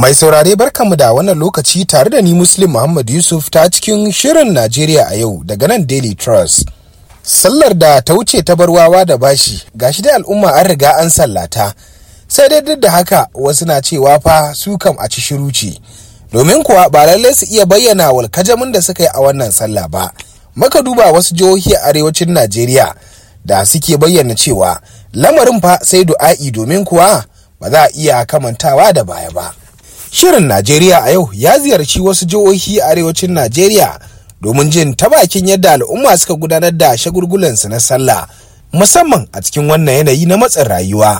Mai saurare barkanmu da wannan lokaci tare da ni Muslim Muhammad Yusuf ta cikin shirin Najeriya a yau daga nan Daily Trust. Sallar da ta wuce ta barwawa da bashi gashi dai al'umma an riga an sallata. Sai dai duk da haka wasu na cewa fa su kam a ci shiru ce. Domin kuwa ba lallai su iya bayyana walkajamin da suka yi a wannan sallah ba. Maka duba wasu jihohi a arewacin Najeriya da suke bayyana cewa lamarin fa sai du'a'i domin kuwa ba za a iya kamantawa da baya ba. Shirin Najeriya a yau ya ziyarci wasu jihohi a arewacin Najeriya domin jin ta bakin yadda al'umma suka gudanar da shagulgulansu na sallah musamman a cikin wannan yanayi na matsin rayuwa.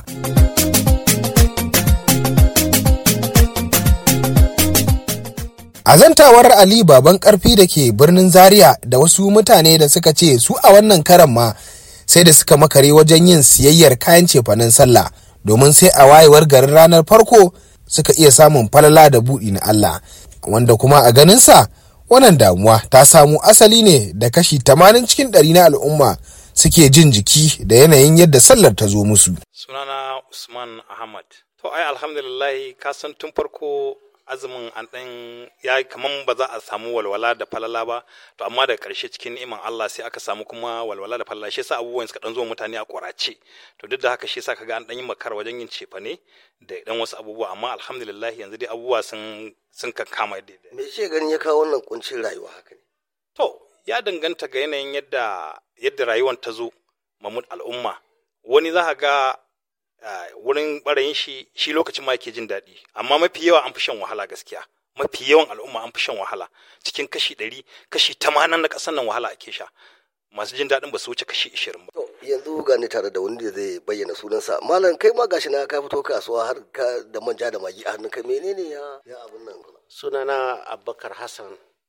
Azantawar Ali baban karfi da ke birnin Zaria da wasu mutane da suka ce su a wannan karan ma sai da suka makare wajen yin siyayyar kayan cefanen sallah domin sai a wayewar garin ranar farko suka iya samun falala da buɗi na Allah wanda kuma a ganinsa wannan damuwa ta samu asali ne da kashi 80 cikin ɗari na al'umma suke jin jiki da yanayin yadda sallar ta zo musu. Sunana Usman Ahmad. To ai alhamdulillah ka san tun farko azumin an ɗan ya kaman ba za a samu walwala da falala ba to amma da ƙarshe cikin ni'iman Allah sai aka samu kuma walwala da falala shi yasa abubuwan suka dan zo mutane a ƙwarace to duk da haka shi yasa kaga an dan yi makar wajen yin cefane da dan wasu abubuwa amma alhamdulillah yanzu dai abubuwa sun sun kankama daidai me ce ganin ya kawo wannan kuncin rayuwa haka ne to ya danganta ga yanayin yadda yadda rayuwar ta zo mamud al'umma wani za ka ga wurin barayin shi shi lokacin ma yake jin daɗi amma mafi yawa an fi shan wahala gaskiya mafi yawan al'umma an fi shan wahala cikin kashi ɗari kashi tamanin na ƙasar nan wahala ake sha masu jin daɗin ba su wuce kashi ishirin ba. to yanzu ga ni tare da wani da zai bayyana sunansa malam kai ma gashi na ka fito kasuwa har ka da manja da magi a hannun kai menene ya ya abun nan sunana abubakar hassan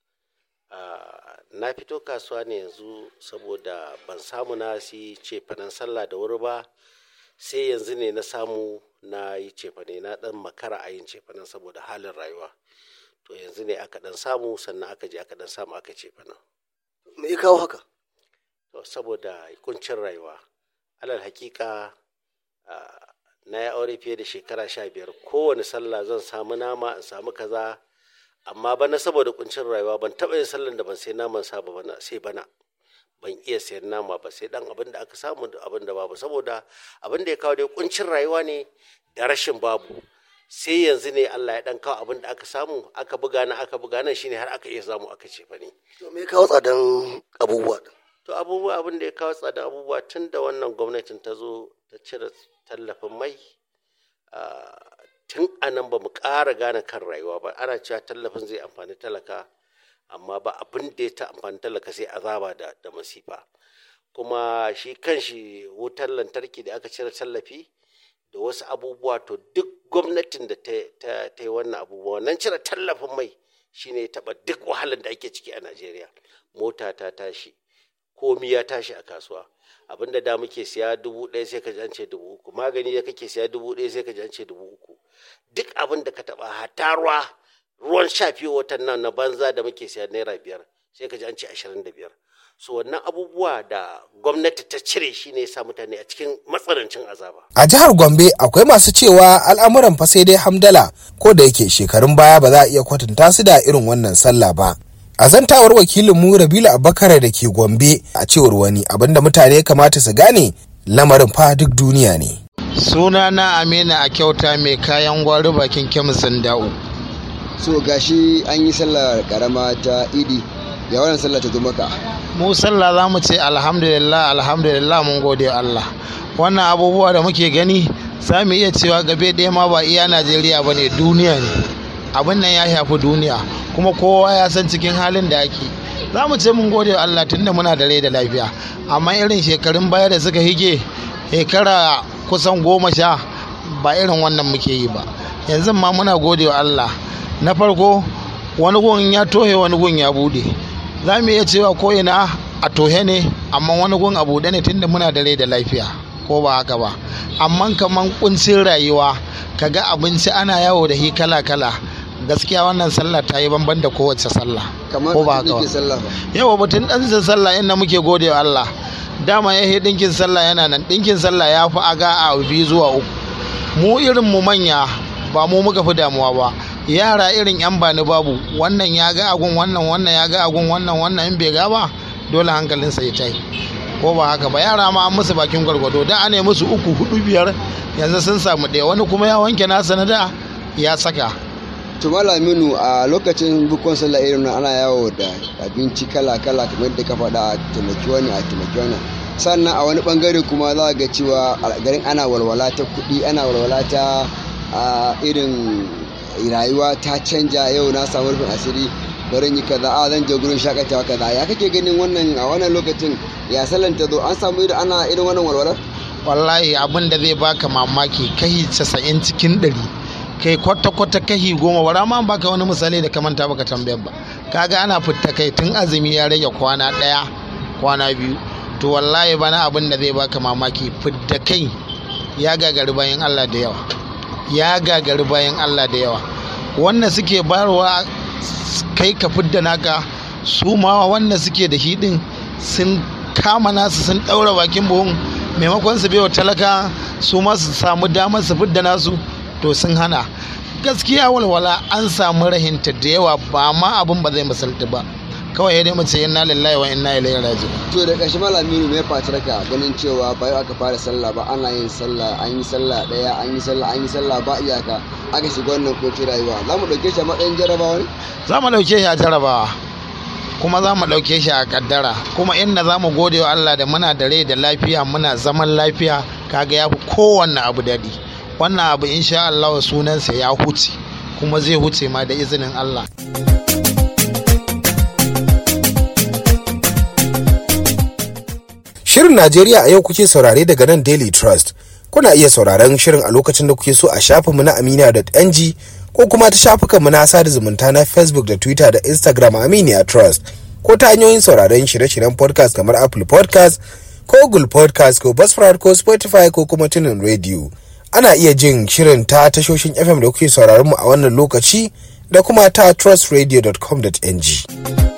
na fito kasuwa ne yanzu saboda ban samu na si cefanen sallah da wuri ba sai yanzu ne na samu na yi cefane na dan makara a yin cefanen saboda halin rayuwa to yanzu ne aka dan samu sannan aka je aka dan samu aka cefanen me ya kawo haka to saboda kuncin rayuwa alal hakika na yi aure fiye da shekara sha biyar kowane sallah zan samu nama in samu kaza amma bana saboda kuncin rayuwa ban taɓa yin sallan da ban sai naman sa ba bana sai bana ban iya sayan nama ba sai dan abin da aka samu da abin da babu saboda abin da ya kawo dai kuncin rayuwa ne da rashin babu sai yanzu ne Allah ya dan kawo abin da aka samu aka buga na aka buga nan shine har aka iya samu aka ce fa ne to me ya kawo tsadan abubuwa to abubuwa abin da ya kawo tsadan abubuwa tun da wannan gwamnatin ta zo ta cire tallafin mai tun a nan ba mu ƙara gane kan rayuwa ba ana cewa tallafin zai amfani talaka amma ba abin da ya ta amfani talaka sai azaba da, da masifa kuma shi kan shi wutar lantarki da aka cire tallafi da wasu abubuwa to duk gwamnatin da ta, yi wannan abubuwa nan cire tallafin mai shine ya taɓa duk wahalar da ake ciki a najeriya mota ta tashi komi ya tashi a kasuwa abinda da muke siya dubu ɗaya sai ka ji an ce dubu uku magani da kake siya dubu ɗaya sai ka ji an ce dubu uku duk abin da ka taɓa hata ruwa ruwan sha fiye watan nan na banza da muke siya naira biyar sai ka ji an ce ashirin da biyar so wannan abubuwa da gwamnati ta cire shi ne sa mutane a cikin matsanancin azaba A jihar Gombe akwai masu cewa al'amuran fa sai dai hamdala ko da yake shekarun baya ba za a iya kwatanta su da irin wannan sallah ba. A zantawar wakilin mu Rabilu Abubakar da ke Gombe a cewar wani abinda mutane kamata su gane lamarin fa duk duniya ne. Suna na Amina a kyauta mai kayan gwari bakin kemisin da'u. So gashi an yi sallar karama ta idi ya wannan sallah ta zo maka. Mu sallah za mu ce alhamdulillah alhamdulillah mun gode Allah. Wannan abubuwa da muke gani za mu iya cewa gabe ɗaya ma ba iya Najeriya ba ne duniya ne. abin nan ya shafi duniya kuma kowa ya san cikin halin da ake za mu ce mun gode wa Allah tunda muna da rai da lafiya amma irin shekarun baya da suka hige shekara kusan goma sha ba irin wannan muke yi ba yanzu ma muna gode wa Allah na farko wani gun ya tohe wani gun ya bude za mu iya cewa ko ina a tohe ne amma wani gun a bude ne tunda muna da rai da lafiya ko ba haka ba amma kaman kuncin rayuwa kaga abinci ana yawo da hi kala kala gaskiya wannan sallah ta yi banban da kowace sallah ko ba haka ba yawa batun dan sallah inda muke gode wa Allah dama ya yi dinkin sallah yana nan dinkin sallah ya fi aga a biyu zuwa uku mu irin mu manya ba mu muka fi damuwa ba yara irin yan bani babu wannan ya ga agun wannan wannan ya ga agun wannan wannan in bai ga ba dole hankalinsa ya tayi ko ba haka ba yara ma an musu bakin gwargwado da ana musu uku hudu biyar yanzu sun samu ɗaya wani kuma ya wanke nasa na da ya saka to malaminu a lokacin bukon sallah irin nan ana yawo da abinci kala kala kamar da ka faɗa a taimaki wani a taimaki wani sannan a wani bangare kuma za ga cewa a garin ana walwala ta kuɗi ana walwala ta irin rayuwa ta canja yau na samu rufin asiri barin yi kaza a zan je gurin shakatawa kaza ya kake ganin wannan a wannan lokacin ya sallan ta zo an samu irin ana irin wannan walwalar wallahi abin da zai baka mamaki kai casa'in cikin ɗari kai kwata-kwata kahi goma bara ma baka wani misali da kamanta baka tambayar ba kaga ana fitta kai tun azumi ya rage kwana ɗaya kwana biyu to wallahi bana abin da zai baka mamaki fitta kai ya gagari bayan Allah da yawa ya gagari bayan Allah da yawa wannan suke barwa kai ka fidda naka su ma wanda suke da hidin sun kama nasu sun ɗaura bakin buhun maimakon su baiwa talaka su ma su samu damar su fidda nasu to sun hana gaskiya walwala an samu rahinta da yawa ba ma abin ba zai misalta ba kawai dai mace inna lillahi wa inna ilaihi raji'un to da ƙarshe malaminu mai fatarka ganin cewa ba yau aka fara sallah ba ana yin sallah an yi sallah ɗaya an yi sallah an yi sallah ba iyaka aka shiga wannan kotu rayuwa za mu ɗauke shi a matsayin jarabawa ne za mu ɗauke shi a jarabawa kuma za mu ɗauke shi a kaddara kuma inda za mu gode wa Allah da muna da rai da lafiya muna zaman lafiya kaga ya fi kowanne abu daɗi wannan abu insha Allah sunansa ya huce kuma zai huce ma da izinin Allah. Shirin Najeriya a yau kuke saurare daga nan Daily Trust. Kuna iya sauraron shirin a lokacin da kuke so a shafinmu na aminiya.ng ko kuma ta shafukanmu na sada zumunta na Facebook da Twitter da Instagram Aminiya Trust ko ta hanyoyin sauraron shirye-shiryen podcast kamar Apple podcast ko Google podcast ko Buzzsprout ko Spotify ko kuma tunin radio. Ana iya jin shirin ta tashoshin FM da kuke sauraron mu a wannan lokaci da kuma ta trustradio.com.ng.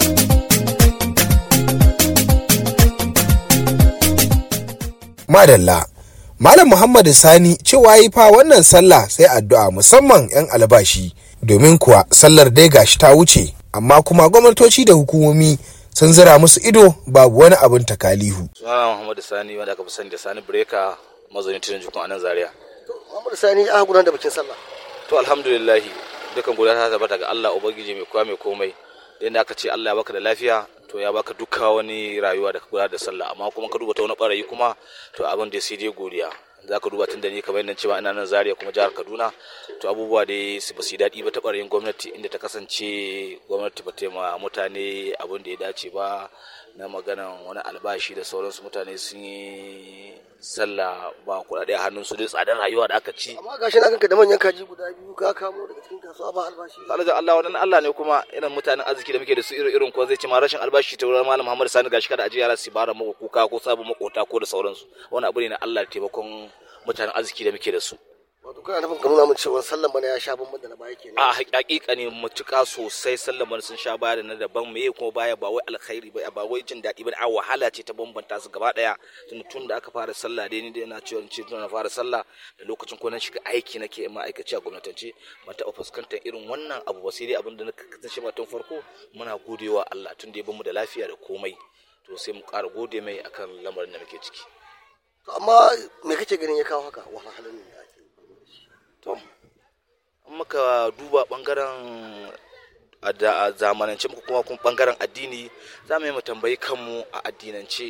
Madalla. Malam Muhammadu Sani cewa yi fa wannan sallah sai addu'a musamman 'yan albashi domin kuwa sallar dai gashi ta wuce amma kuma gwamnatoci da hukumomi sun zira musu ido babu wani abin takalihu. Sunana Muhammadu Sani wanda aka fi sani da Sani Breka mazaunin tudun jikun a nan Zaria. Muhammadu Sani a gudanar da bikin sallah. To alhamdulillah dukan gudanar ta tabbata ga Allah Ubangiji mai kowa mai komai. Da aka ce Allah ya baka da lafiya to ya baka duka wani rayuwa da ka gudanar da sallah amma kuma ka duba ta wani barayi kuma to abin da sai dai godiya za ka duba tun da ni kamar yadda cewa ina nan zaria kuma jihar kaduna to abubuwa dai su ba su yi daɗi ba ta ɓarayin gwamnati inda ta kasance gwamnati ba ta ma mutane abin da ya dace ba na maganan wani albashi da sauransu mutane sun yi sallah ba kuɗaɗe a hannun su dai tsadar rayuwa da aka ci Amma gashi na ganka da manyan kaji guda biyu ka kamo daga cikin kasuwa ba albashi. alhaji Allah wannan Allah ne kuma irin mutanen arziki da muke da su irin irin ko zai ci ma rashin albashi ta wurin malam Muhammad Sani gashi kada a ji yara su bara maka kuka ko sabon makota ko da sauransu wannan abu ne na Allah da taimakon mutanen arziki da muke da su Wato kana nufin ka nuna min cewa sallan bana ya sha bamban da na baya kenan. a hakika ne matuƙa sosai sallama sun sha baya da na daban me kuma baya ba wai alkhairi ba ba wai jin daɗi ba a wahala ce ta bambanta su gaba ɗaya tun tun da aka fara sallah dai ni dai ina cewa ce tun na fara sallah da lokacin ko na shiga aiki nake ma'aikaci a gwamnatance ban taɓa fuskantar irin wannan abu ba sai dai abin da na kasance ma tun farko muna godewa Allah tun da ya bamu da lafiya da komai to sai mu ƙara gode mai akan lamarin da muke ciki To amma me kake ganin ya kawo haka wahalhalun da ake yi? to in muka duba bangaren a da- a zamanance muka kuma kuma bangaren addini za mu yi mu tambayi kanmu a addinance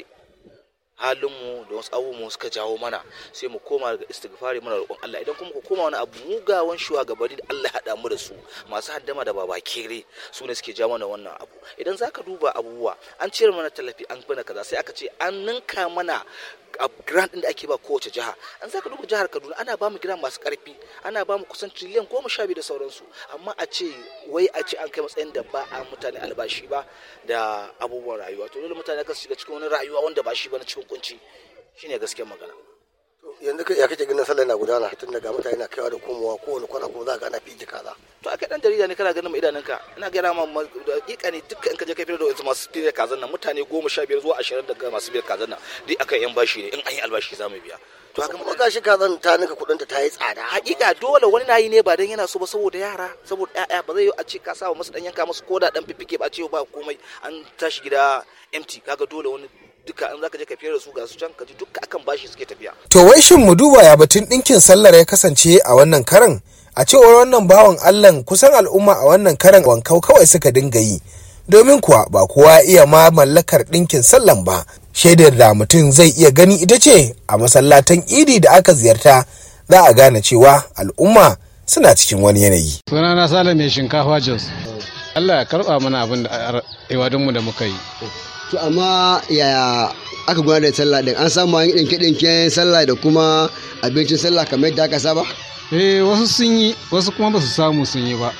halinmu da wasu abubuwan suka jawo mana sai mu koma daga istighfari muna roƙon Allah idan kuma ku koma wani abu mugawan shugabanni da Allah ya haɗa mu da su masu haddama da baba kere su ne suke jawo mana wannan abu idan zaka duba abubuwa an cire mana tallafi an bana kaza sai aka ce an ninka mana a grant din da ake ba kowace jiha an zaka duba jihar Kaduna ana ba mu grant masu karfi ana ba mu kusan triliyan goma sha biyu da sauransu amma a ce wai a ce an kai matsayin da ba a mutane albashi ba da abubuwan rayuwa to dole mutane kan shiga cikin wani rayuwa wanda ba shi ba na cikin kunci shine gaskiyar magana To yanzu kai ya kake ganin sallah na gudana tun daga mutane na kaiwa da komowa kowane kwana kuma za ka ana fiji kaza. to aka dan jarida ne kana ganin mai idanunka ina gaya ma ma- da hakika ne dukkan in ka je kai fitar da wasu masu fitar kazan nan mutane goma sha biyar zuwa ashirin daga masu biyar kazan nan duk aka yan bashi ne in an yi albashi za mu biya to haka kuma gashi ka zan ta nika kudin ta ta yi tsada hakika dole wani nayi ne ba dan yana so ba saboda yara saboda ƴaƴa ba zai yi a ce ka sa musu dan yanka musu koda dan fifike ba ce ba komai an tashi gida empty kaga dole wani duka in zaka je ka fiyar da su ga su can ka ji duka akan bashi suke tafiya To wai shin mu duba ya batun ɗinkin sallar ya kasance a wannan karan? A cewar wannan bawan Allahn kusan al'umma a wannan karan wankau kawai suka dinga yi. Domin kuwa ba kowa iya ma mallakar ɗinkin sallan ba. Shaidar da mutum zai iya gani ita ce a masallatan idi da aka ziyarta za a gane cewa al'umma suna cikin wani yanayi. sunana sale mai shinkafa jos allah ya karba mana abin da iwadunmu da muka yi to amma yaya aka gudanar da sallah din an samu an yi ɗinke-ɗinken sallah da kuma abincin sallah kamar yadda aka saba eh wasu sun yi wasu kuma ba su samu sun yi ba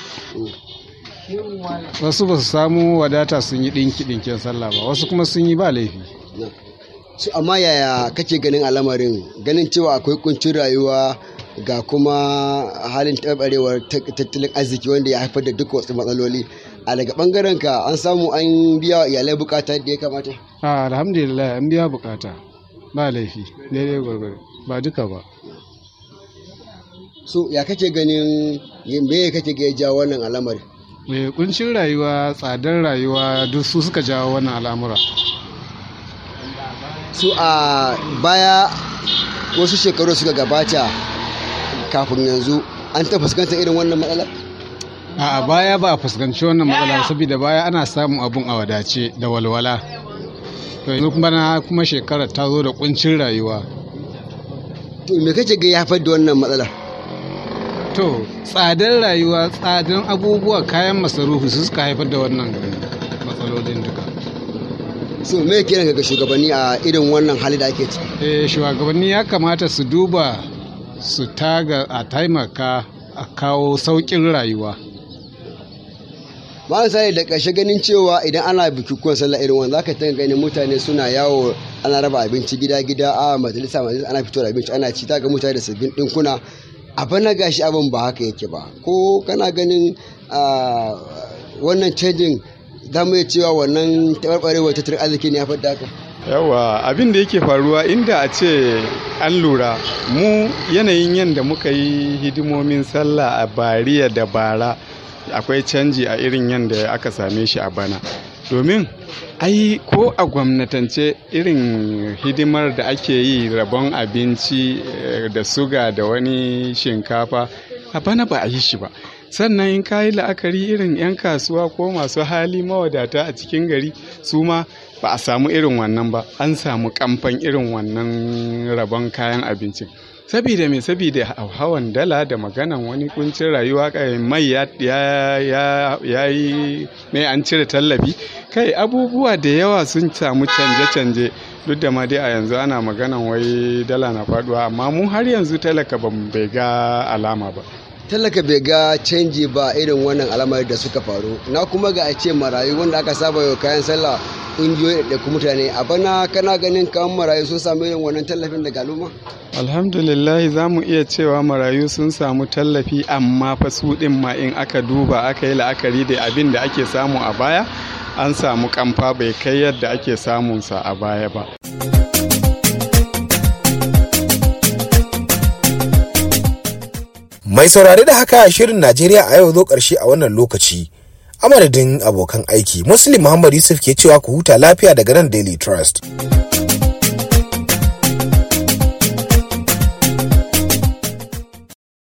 wasu ba su samu wadata sun yi ɗinki ɗinken sallah ba wasu kuma sun yi ba laifi su amma yaya kake ganin al'amarin ganin cewa akwai kuncin rayuwa ga kuma halin taɓarewar tattalin arziki wanda ya haifar da duk wasu matsaloli a daga ɓangaren ka an samu an biya wa iyalai bukata da ya kamata a alhamdulillah an biya bukata ba laifi daidai gwargwaro ba duka ba so ya kake ganin me kake ga ya jawo wannan al'amarin mai kuncin rayuwa tsadar rayuwa duk su suka jawo wannan al'amura su a baya wasu shekaru suka gabata kafin yanzu an ta fuskantar irin wannan matsala a baya ba a fuskanci wannan matsala saboda baya ana samun abun a wadace da walwala to yanzu kuma na kuma shekarar ta zo da kuncin rayuwa to me kake ga ya haifar da wannan matsalar to tsadar rayuwa tsadar abubuwa kayan masarufi su suka haifar da wannan matsalolin duka so me kiran ga shugabanni a irin wannan hali da ake ciki eh shugabanni ya kamata su duba su taga a taimaka a kawo sauƙin rayuwa ba sai da ƙarshe ganin cewa idan ana bukukuwan sallah irin wannan zaka tanga ganin mutane suna yawo ana raba abinci gida gida a majalisa majalisa ana fito da abinci ana ci ta ga mutane da sabbin dinkuna abin na gashi abin ba haka yake ba ko kana ganin wannan canjin za mu iya cewa wannan taɓarɓarewar tattalin arziki ne ya fadda haka yawa abin da yake faruwa inda a ce an lura mu yanayin yadda muka yi hidimomin sallah a bariya da bara akwai canji a irin yadda aka same shi a bana domin ai ko a gwamnatance irin hidimar da ake yi rabon abinci da suga da wani shinkafa a bana ba a yi shi ba sannan in kayi la'akari irin 'yan kasuwa ko masu hali mawadata a cikin gari su ma ba a samu irin wannan ba an samu kamfan irin wannan rabon kayan abincin sabida mai sabida hawan dala da maganan wani kuncin rayuwa mai ya yi mai an cire tallafi kai abubuwa da yawa sun samu canje-canje duk da ma dai a yanzu ana maganan wai dala na faduwa amma mu har yanzu talaka ban bai ga alama ba talaka bai ga canji ba irin wannan alamar da suka faru na kuma ga a ce marayu wanda aka saba yau kayan sallah ƙungiyoyi da kuma mutane a bana kana ganin kawan marayu sun samu irin wannan tallafin daga al'umma alhamdulillah za mu iya cewa marayu sun samu tallafi amma fa su ɗin ma in aka duba aka yi la'akari da abin da ake samu a baya an samu kamfa bai kai yadda ake samunsa a baya ba. Mai saurare da haka shirin Najeriya a yau zo ƙarshe a wannan lokaci. A madadin abokan aiki, Muslim Muhammad Yusuf ke cewa ku huta lafiya daga nan Daily Trust.